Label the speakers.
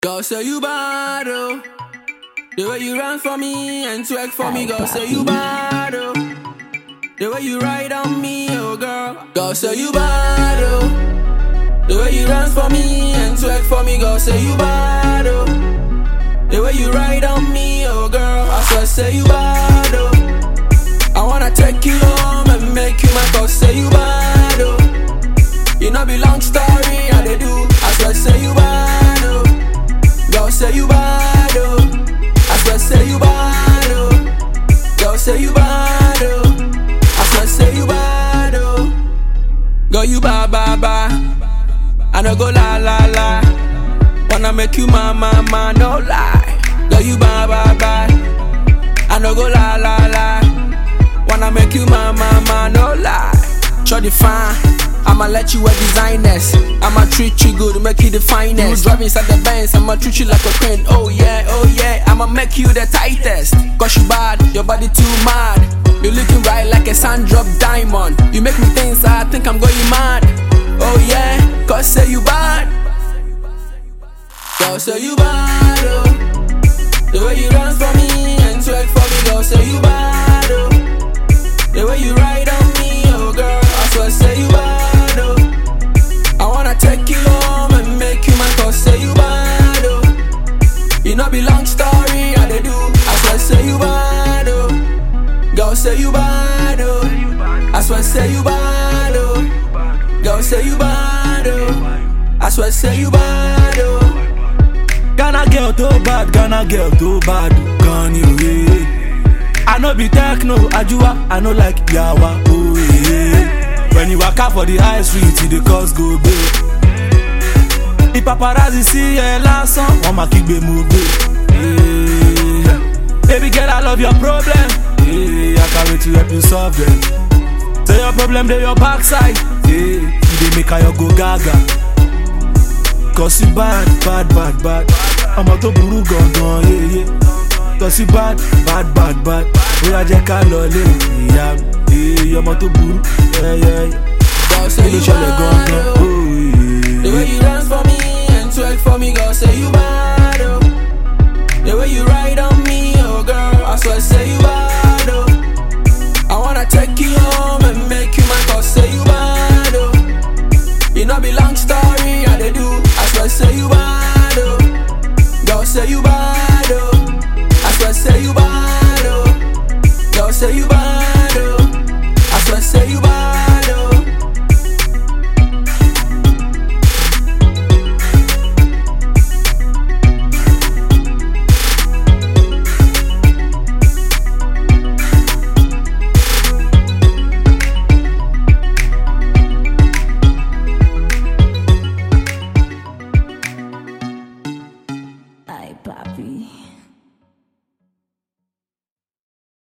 Speaker 1: Girl, say you bad, oh. The way you run for me and twerk for me, girl, say you bad, oh. The way you ride on me, oh girl. Girl, say you bad, oh. The way you run for me and twerk for me, girl, say you bad, oh. The way you ride on me, oh girl. I swear, say you bad, oh. I wanna take you home and make you my girl, say you bad, oh. You know be long story, I they do. I swear, say you bad, oh. Girl, say you bad, oh. I swear, say you bad, oh. Girl, say you bad, oh. I swear, say you bad, oh. Girl, you bad, bad, bad. I no go la, la, la. Wanna make you my, my, my, no lie. Girl, you bad, bad, bad. I no go la, la, la. Wanna make you my, my, my, no lie. Shorty fine. I'ma let you wear designers. I'ma treat you good, make you the finest. You drive inside the Benz, I'ma treat you like a queen. Oh yeah, oh yeah, I'ma make you the tightest. Cause you bad, your body too mad. You looking right like a sun drop diamond. You make me think, so I think I'm going mad. Oh yeah, cause say you bad. Girl, say you bad, oh. The way you run for me and twerk for me, girl, say you bad, oh. The way you ride on me, oh girl, I swear, say you bad, oh. I wanna take you home and make you my cause, say you bad, oh. You know be long story, I they do. I swear, say you bad, oh. Girl, say you bad, oh. I swear, say you bad, oh. Girl, say you bad, oh. I swear, say you bad, oh.
Speaker 2: Ghana girl too bad, Ghana girl too bad, gone away. I know be techno, Ajua, I know like Yawa, oh yeah. When you walk out for the high street, the cause go big. The paparazzi see ẹ lásán, wọ́n máa kígbe mú gbé. Yeah. Baby girl, I love your problem. Yeah, I can't wait to help you solve them. Say your problem, they your backside. Yeah, you dey make her go gaga. Cause you bad, bad, bad, bad. Ọmọ tó burú gangan, yeah, yeah. Cause you bad, bad, bad, bad. Bóyá jẹ́ ká lọ lé ìyá mi. Yeah, ọmọ tó burú, yeah, yeah, yeah.
Speaker 1: Girl,
Speaker 2: Kí
Speaker 1: say
Speaker 2: ló
Speaker 1: you
Speaker 2: ṣẹlẹ̀
Speaker 1: bad,
Speaker 2: gangan?
Speaker 1: oh.
Speaker 2: Oh,
Speaker 1: The way
Speaker 2: yeah.
Speaker 1: you dance for me and twerk for me, girl, say you bad, oh. The way you ride on me, oh girl, I swear, say you bad, oh. I wanna take you home and make you my cause, say you bad, oh. You know be long story, I they do. I swear, say you bad, oh. Girl, say you bad, oh. I swear, say you bad, oh. Girl, say you bad, oh. I swear, say you bad, oh.
Speaker 3: Ay, papi.